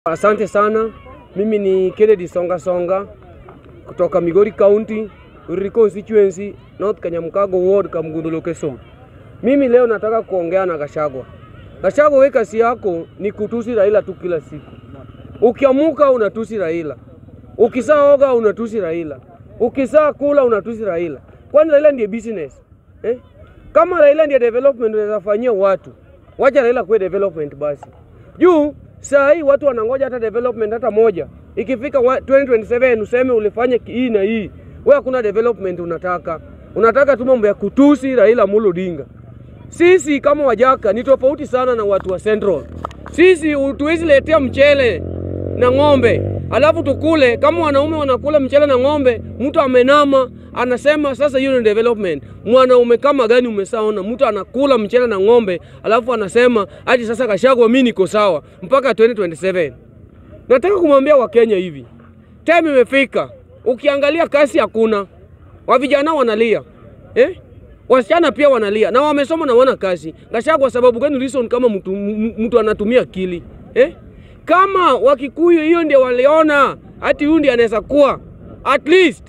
Asante sana. Mimi ni Kennedy Songa Songa kutoka Migori County, Uriri constituency, North Kanyamkago ward, Kamgundu location. Mimi leo nataka kuongea na Gachagua. Gachagua, we kazi yako ni kutusi Raila tu kila siku. Ukiamuka unatusi Raila, ukisaa oga unatusi Raila, ukisaa kula unatusi Raila. Kwani Raila ndiye business eh? Kama Raila ndiye development unaweza fanyia watu, wacha Raila kuwe development basi. Juu saa hii watu wanangoja hata development hata moja. Ikifika wa- 2027 useme ulifanya ki- hii na hii, wewe hakuna development unataka, unataka tu mambo ya kutusi Raila Amolo Odinga. Sisi kama Wajaka ni tofauti sana na watu wa Central. Sisi tuwezi letea mchele na ng'ombe alafu tukule. Kama wanaume wanakula mchele na ng'ombe, mtu amenama anasema sasa hiyo ni development. Mwanaume kama gani umesaona mtu anakula mchele na ng'ombe alafu anasema hadi sasa Gachagua, mimi niko sawa mpaka 2027. Nataka kumwambia Wakenya hivi, time imefika. Ukiangalia kasi hakuna, wa vijana wanalia eh? Wasichana pia wanalia na wamesoma na wana kazi. Gachagua, sababu gani reason kama mtu, m- mtu anatumia akili eh? Kama Wakikuyu hiyo ndio waliona hati huyu ndiye anaweza kuwa at least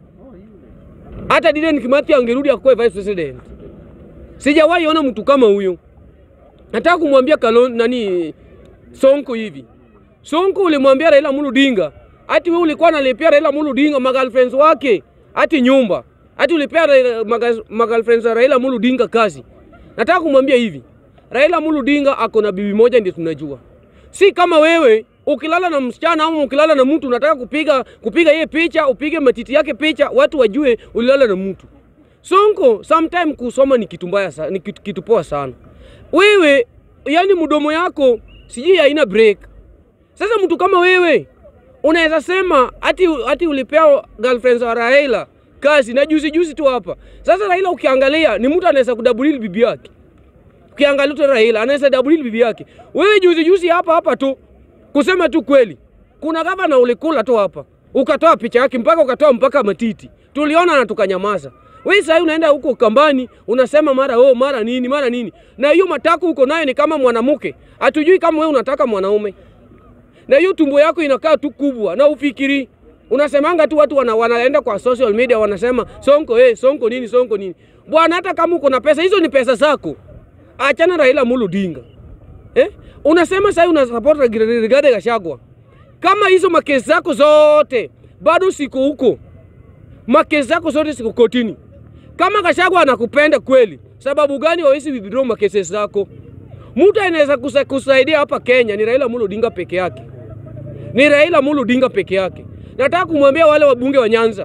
hata Dedan Kimathi angerudi akuwe vice president. Sijawahi ona mtu kama huyo. Nataka kumwambia Kalon nani Sonko hivi. Sonko ulimwambia Raila Amolo Odinga, ati wewe ulikuwa unalipia Raila Amolo Odinga magirlfriends wake, ati nyumba, ati ulipia Raila- maga- magirlfriends wa Raila Amolo Odinga kazi. Nataka kumwambia hivi, Raila Amolo Odinga ako na bibi moja ndio tunajua. Si kama wewe ukilala na msichana ama ukilala na mtu unataka kupiga kupiga yeye picha, upige matiti yake picha, watu wajue ulilala na mtu. Sonko, sometime kusoma ni kitu mbaya sana, ni kitu, kitu poa sana. Wewe yani mdomo yako sijui haina break. Sasa mtu kama wewe unaweza sema ati, ati ulipea girlfriends wa Raila kazi na juzi juzi tu hapa. Sasa Raila ukiangalia ni mtu anaweza kudabulili bibi yake. Ukiangalia tu Raila anaweza dabulili bibi yake. Wewe juzi juzi hapa hapa tu kusema tu kweli, kuna gavana ulikula tu hapa ukatoa picha yake mpaka ukatoa mpaka matiti, tuliona na tukanyamaza. Wewe sasa unaenda huko kambani unasema mara oh mara nini mara nini, na hiyo matako uko nayo ni kama mwanamke, hatujui kama wewe unataka mwanaume na hiyo tumbo yako inakaa tu kubwa na ufikiri unasemanga tu watu wana, wanaenda kwa social media wanasema sonko eh, sonko nini sonko nini bwana hata kama uko na pesa hizo ni pesa zako achana Raila Amolo Odinga eh? unasema sasa una support Rigathi Gachagua kama hizo makesi zako zote bado siko huko makesi zako zote siko kotini kama Gachagua anakupenda kweli sababu gani hawezi withdraw makesi zako mtu anaweza kusa- kusaidia hapa Kenya ni Raila Amolo Odinga peke yake, ni Raila Amolo Odinga peke yake. Nataka kumwambia wale wabunge wa Nyanza,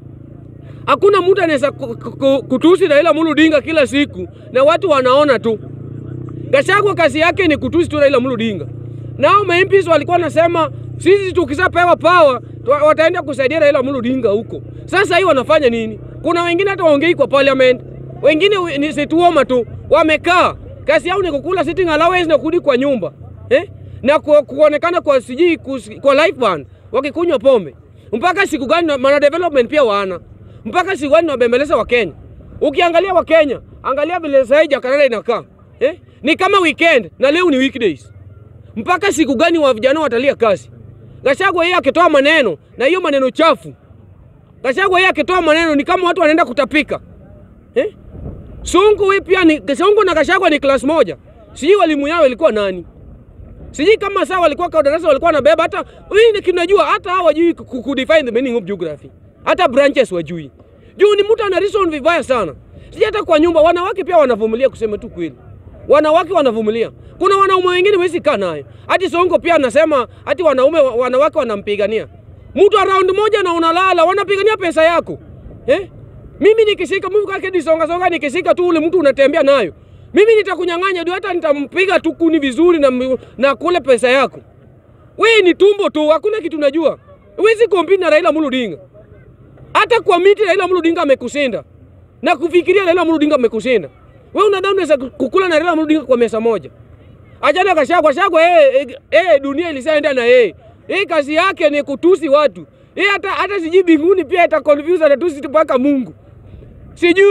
hakuna mtu anaweza ku- ku- ku- kutusi Raila Amolo Odinga kila siku na watu wanaona tu. Gachagua kazi yake ni kutusi tu Raila Amolo Odinga. Nao MPs walikuwa nasema sisi tukishapewa power tu- wataenda kusaidia Raila Amolo Odinga huko. Sasa hii wanafanya nini? Kuna wengine hata waongei kwa parliament, wengine we- ni situoma tu wamekaa, kazi yao ni kukula sitting allowance na kurudi kwa nyumba eh? na ku, kuonekana kwa sijui kus- kwa life band wakikunywa pombe mpaka siku gani? na- Maana development pia wana mpaka siku gani wabembeleza Wakenya? Ukiangalia Wakenya, angalia vile sasa hii Jakarta inakaa eh? ni kama weekend na leo ni weekdays mpaka siku gani wa vijana watalia kazi? Gachagua yeye akitoa maneno na hiyo maneno chafu, Gachagua yeye akitoa maneno ni kama watu wanaenda kutapika eh? Sonko wewe pia ni Sonko na Gachagua ni class moja, sijui walimu yao ilikuwa nani, sijui kama saa walikuwa kwa darasa walikuwa wanabeba hata hii ni kinajua hata hao wajui ku- ku- kudefine the meaning of geography, hata branches wajui. Juu ni mtu ana reason vibaya sana. Sijui hata kwa nyumba wanawake pia wanavumilia, kusema tu kweli wanawake wanavumilia. Kuna wanaume wengine wezi kaa naye. Hati Sonko pia anasema hati wanaume wanawake wanampigania mtu around moja na unalala, wanapigania pesa yako eh? Mimi nikishika mimi kwa kedi songa songa, nikishika tu ule mtu unatembea nayo, mimi nitakunyang'anya ndio, hata nitampiga tu kuni vizuri na, mi- na kule pesa yako. Wewe ni tumbo tu, hakuna kitu najua. Huwezi compete na Raila Amolo Odinga. Hata kwa miti Raila Amolo Odinga amekushinda na kufikiria Raila Amolo Odinga amekushinda. Wewe unadhani unaweza kukula na Raila Amolo Odinga kwa mesa moja? Achana Gachagua, Gachagua eh, eh, eh, dunia ilishaenda na yeye. Hii kazi yake ni kutusi watu. Hii hata hata sijui binguni pia ita confuse atatusi mpaka Mungu. Sijui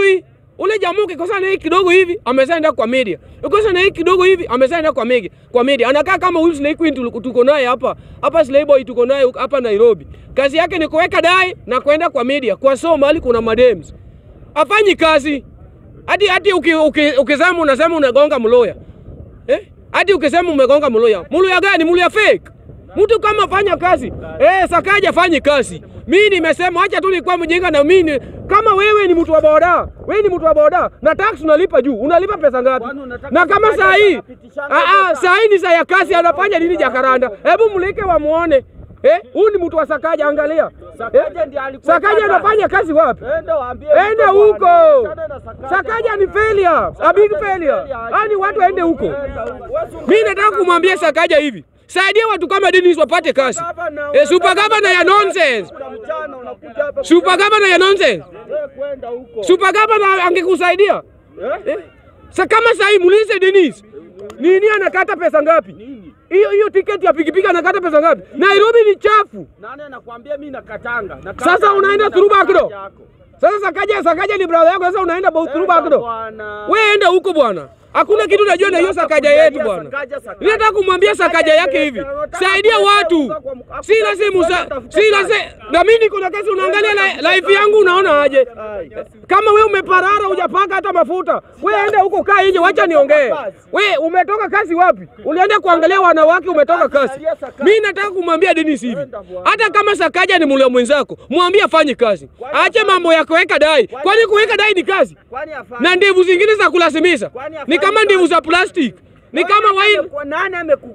Ule jamaa ukikosa na hii kidogo hivi amesaenda kwa media. Ukikosa na hii kidogo hivi amesaenda kwa media. Kwa media. Anakaa kama huyu Slay Queen tuliko- tuko naye hapa. Hapa Slay Boy tuko naye hapa Nairobi. Kazi yake ni kuweka dai na kwenda kwa media. Kwa so mahali kuna madems. Afanyi kazi. Hadi hadi uki, uki, ukisema unasema unagonga mloya. Eh? Hadi ukisema umegonga mloya. Mloya gani? Mloya fake. Mtu kama fanya kazi. Eh, Sakaja fanyi kazi. Mimi nimesema acha tu nilikuwa mjinga na mimi kama wewe ni mtu wa boda, wewe ni mtu wa boda na tax unalipa juu. Unalipa pesa ngapi? Kwani unataka Na kama Sakaja saa hii anapitishanga ah ah, hizo saa hii ni saa ya kazi anafanya nini Jakaranda? Hebu mlike wamuone. Eh, huyu ni mtu wa Sakaja angalia. Sakaja ndiye alikuwa Sakaja kaka. anafanya kazi wapi? Ende waambie Ende bwana, huko. achana na Sakaja Sakaja ni bwana. failure, a big failure. Yaani watu waende huko. Enda huko. Wewe si Mimi nataka kumwambia Sakaja hivi. Saidia watu kama Dennis wapate kazi. Gavana, Eh, super governor ya nonsense. Kuna mchana unakuja hapa Super governor ya nonsense. wewe kwenda huko. Super governor angekusaidia. Eh? Eh? Sa kama sahii muulize Dennis. Nini anakata pesa ngapi? Nini? Hiyo hiyo tiketi ya pikipiki anakata pesa ngapi? Nairobi ni chafu. Nani anakuambia mimi nakatanga? Nakata Sasa unaenda mimi through na back door? Sakaja yako. Sasa Sakaja Sakaja ni brother yako sasa unaenda both through back door. Bwana. Wewe enda huko bwana. Hakuna kitu najua na hiyo Sakaja yetu bwana. Mimi nataka kumwambia Sakaja yake hivi. Saidia watu. Si lazima usa- si lazima na mimi niko na kazi unaangalia li- life yangu unaona aje? Kama we umeparara hujapaka hata mafuta, we ende huko kaa nje, wacha niongee. We umetoka kazi wapi? Ulienda kuangalia wanawake, umetoka kazi. Mimi nataka kumwambia Dennis hivi, hata kama Sakaja ni mlio mwenzako, mwambie afanye kazi, aache mambo ya kuweka dai. Kwani kuweka dai ni kazi? Kwani afanye? Na ndevu zingine za kulazimisha Kwani ni kama afanye ndevu kazi? za plastic, ni kama wine Kwa nani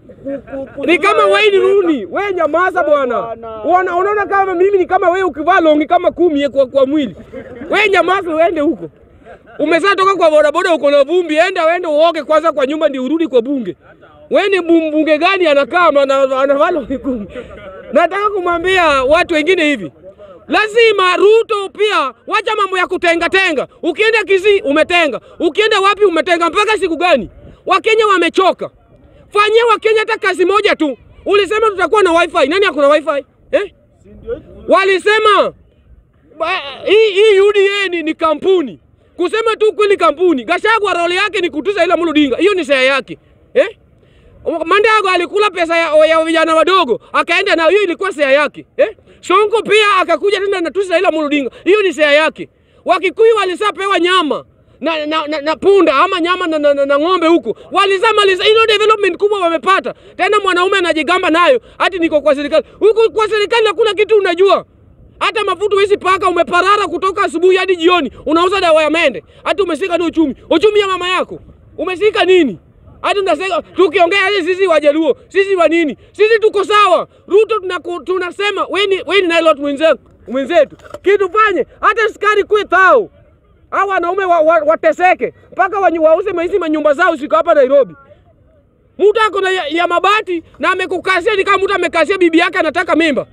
ameku ni kama Wayne Rooney. We nyamaza bwana. bwana. Unaona unaona kama mimi ni kama wewe ukivaa longi kama kumi ye kwa, kwa mwili. We nyamaza uende huko. Umezaa toka kwa bodaboda uko na vumbi, enda uende uoge kwanza kwa nyumba ndio urudi kwa bunge. We ni mbunge gani anakaa ana- anavaa longi kumi? Nataka kumwambia watu wengine hivi. Lazima Ruto pia wacha mambo ya kutenga tenga. Ukienda Kisii umetenga, ukienda wapi umetenga, mpaka siku gani? Wakenya wamechoka. Fanyia Wakenya hata kazi moja tu. Ulisema tutakuwa na wifi. Nani hakuna wifi? Eh? Walisema ba- hii hii UDA ni, ni kampuni. Kusema tu kweli kampuni. Gachagua role yake ni kutuza ila Muludinga. Hiyo ni share yake. Eh? Mandago alikula pesa ya, ya vijana wadogo akaenda nayo, hiyo ilikuwa share yake eh? Sonko pia akakuja tena na tusi Raila Amolo Odinga, hiyo ni share yake. Wakikuyu walisapewa nyama na, na, na, na punda ama nyama na, na, na, na ng'ombe huko walizamaliza, hiyo development kubwa wamepata. Tena mwanaume anajigamba nayo ati niko kwa serikali. Huko kwa serikali hakuna kitu unajua hata mafuta huwezi paka, umeparara kutoka asubuhi hadi jioni, unauza dawa ya mende, hata umeshika ni uchumi. Uchumi ya mama yako umeshika nini? Hata tunasema tukiongea hadi sisi Wajaluo, sisi wa nini? Sisi tuko sawa. Ruto tunaku, tunasema weni weni na lot mwenzetu mwenzetu, kitu fanye hata skari kwe thao au wanaume wa, wa, wateseke mpaka wanyu- wauze maisi manyumba zao siko hapa Nairobi. Mtu ako na ya, ya mabati na amekukasia ni kama mtu amekasia bibi yake anataka mimba.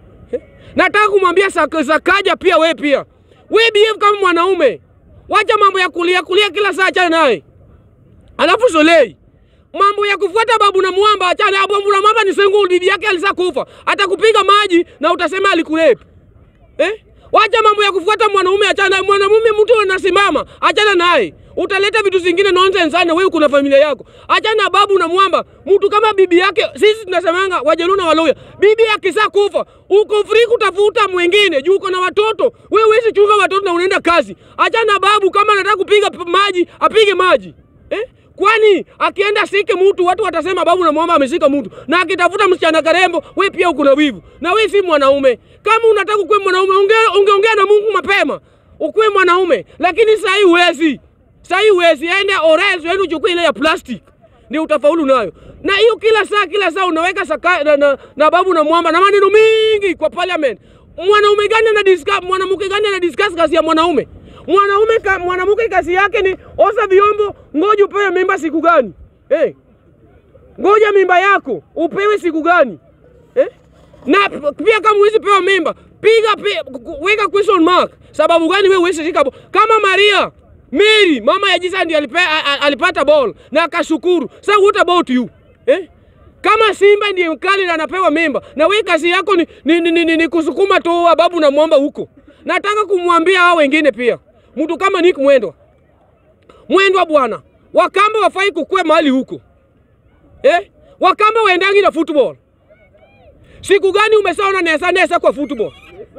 Nataka kumwambia Sak- Sakaja pia we pia. We behave kama mwanaume. Wacha mambo ya kulia kulia kila saa achana naye. Alafu Solei. Mambo ya kufuata babu na mwamba achana. Babu na mwamba ni sengu bibi yake alisa kufa. Atakupiga maji na utasema alikulepi. Eh? Wacha mambo ya kufuata mwanaume achana. Mwanamume mtu anasimama, achana naye. Utaleta vitu zingine nonsense sana wewe kuna familia yako. Achana na babu na mwamba. Mtu kama bibi yake, sisi tunasemanga Wajaluo na Waluya. Bibi akisa kufa, uko free kutafuta mwingine. Juu uko na watoto. Wewe huwezi chunga watoto na unaenda kazi. Achana na babu kama anataka kupiga p- maji, apige maji. Eh? Kwani akienda sike mtu watu watasema babu na mwamba ameshika mtu, na akitafuta msichana karembo, we pia uko na wivu, na we si mwanaume. Kama unataka kuwe mwanaume, ongea ungeongea na Mungu mapema, ukuwe mwanaume. Lakini saa hii huwezi, saa hii huwezi. Ende Orezo, ende uchukue ile ya plastic, ndio utafaulu nayo. Na hiyo kila saa kila saa unaweka saka, na, na, na babu na mwamba na maneno mingi kwa parliament. Mwanaume gani ana discuss, mwanamke gani ana discuss kazi ya mwanaume? Mwanaume ka, mwanamke kazi yake ni osha vyombo, ngoja upewe mimba siku gani? Eh. Ngoja mimba yako upewe siku gani? Eh? Na p- pia kama huwezi pewa mimba, piga pi, ku- weka question mark. Sababu gani wewe huwezi shika bo- kama Maria Mary mama ya Jesus ndiye alipe, a- a- alipata ball na akashukuru. Sasa what about you? Eh? Kama Simba ndiye mkali na anapewa mimba na wewe kazi yako ni, ni, ni, ni, ni, ni kusukuma tu babu na mwamba huko. Nataka kumwambia hao wengine pia. Mtu kama Nick Mwendwa mwendwa bwana, Wakamba wafai kukue mahali huko eh? Wakamba waendangi na football. Siku gani umesaona nesa nesa kwa football?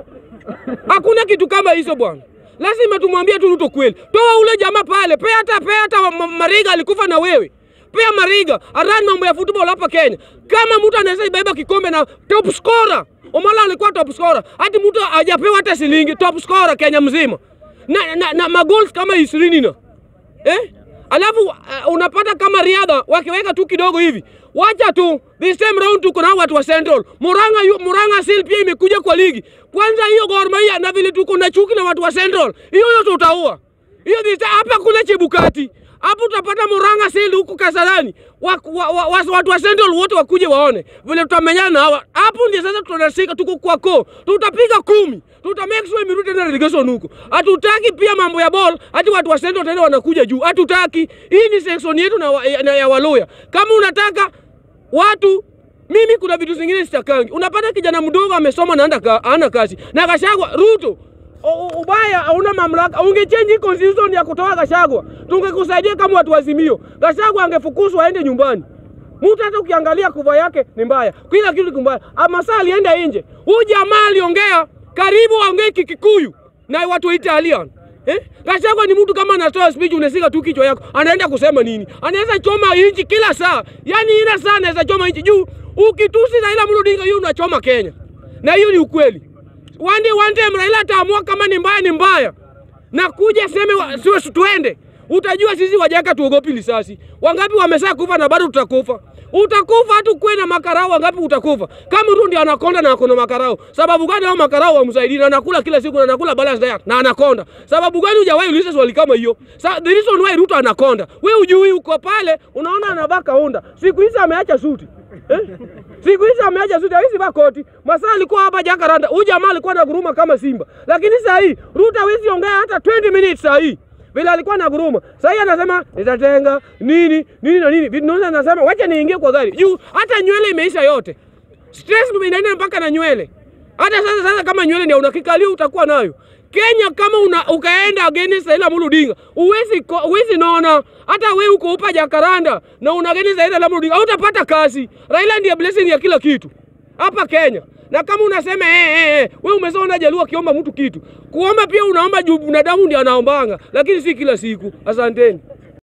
Hakuna kitu kama hizo bwana. Lazima tumwambie tu Ruto kweli. Toa ule jamaa pale, pea hata pea hata Ma- Mariga alikufa na wewe. Pea Mariga arani mambo ya football hapa Kenya. Kama mtu anaweza ibeba kikombe na top scorer. Omala alikuwa top scorer. Hadi mtu hajapewa hata shilingi top scorer Kenya mzima. Na, na, na magoals kama ishirini na eh? Alafu uh, unapata kama riadha wakiweka tu kidogo hivi, wacha tu this time round tuko na watu wa Central. Muranga yu, Muranga Seal pia imekuja kwa ligi. Kwanza hiyo Gor Mahia na vile tuko na chuki na watu wa Central, hiyo yote utaua hiyo. this time Hapa kuna Chebukati hapo utapata Muranga Seal huku Kasarani wa, wa, wa, wa, watu wa Central wote wakuje waone vile tutamenyana na hawa. Hapo ndio sasa tunashika, tuko kwa ko, tutapiga kumi tuta make sure imerudi tena relegation huko. Hatutaki pia mambo ya ball, hati watu wa Central tena wanakuja juu. Hatutaki. Hii ni section yetu na, wa, na ya Waluya. Kama unataka watu mimi kuna vitu zingine sitakangi. Unapata kijana mdogo amesoma na anda ana kazi na Gachagua Ruto u- u- ubaya hauna mamlaka. Ungechange constitution ya kutoa Gachagua, tungekusaidia kama watu wazimio. Gachagua angefukuzwa aende nyumbani. Mtu hata ukiangalia kuva yake ni mbaya, kila kitu ni mbaya. Masaa alienda nje, huyu jamaa aliongea karibu aongee Kikikuyu na watu wa Italian. Eh? Gachagua ni mtu kama anatoa speech unasika tu kichwa yako, anaenda kusema nini? Anaweza choma inchi kila saa, yaani ila saa anaweza choma inchi juu. Ukitusi Raila Amolo Odinga, hiyo unachoma Kenya, na hiyo ni ukweli. One day, one time Raila ataamua kama ni mbaya ni mbaya, na kuja seme wa- siwe tuende, utajua sisi wajaka tuogopi risasi. Wangapi wamesaa kufa na bado tutakufa. Utakufa hata kuwe na makarao, wangapi utakufa? Kama Ruto ndio anakonda na akona makarao, sababu gani hao makarao wamsaidii na anakula kila siku na anakula balance diet na anakonda? Sababu gani hujawahi uliza swali kama hiyo? Sa, the reason why Ruto anakonda, wewe ujui, uko pale unaona anavaa kaunda, siku hizi ameacha suti eh? Siku hizi ameacha suti, hawezi vaa koti. Masaa alikuwa hapa Jakaranda, huyu jamaa alikuwa na guruma kama simba, lakini saa hii Ruto hawezi ongea hata 20 minutes saa hii vile alikuwa na guruma. Sasa hii anasema nitatenga nini nini na nini. Vitu ndio anasema wacha niingie kwa gari. Juu hata nywele imeisha yote. Stress ndio inaenda mpaka na nywele. Hata sasa sasa kama nywele ndio unakikalio utakuwa nayo. Kenya kama una, ukaenda against Raila Amolo Odinga, uwezi ko- uwezi naona hata wewe uko upa Jakaranda na una against Raila Amolo Odinga, hautapata kazi. Raila ndiye blessing ya kila kitu hapa Kenya. Na kama unasema eh, eh, eh, wewe umeshaona Jaluo akiomba mtu kitu, kuomba pia unaomba juu binadamu ndiye anaombanga, lakini si kila siku. Asanteni.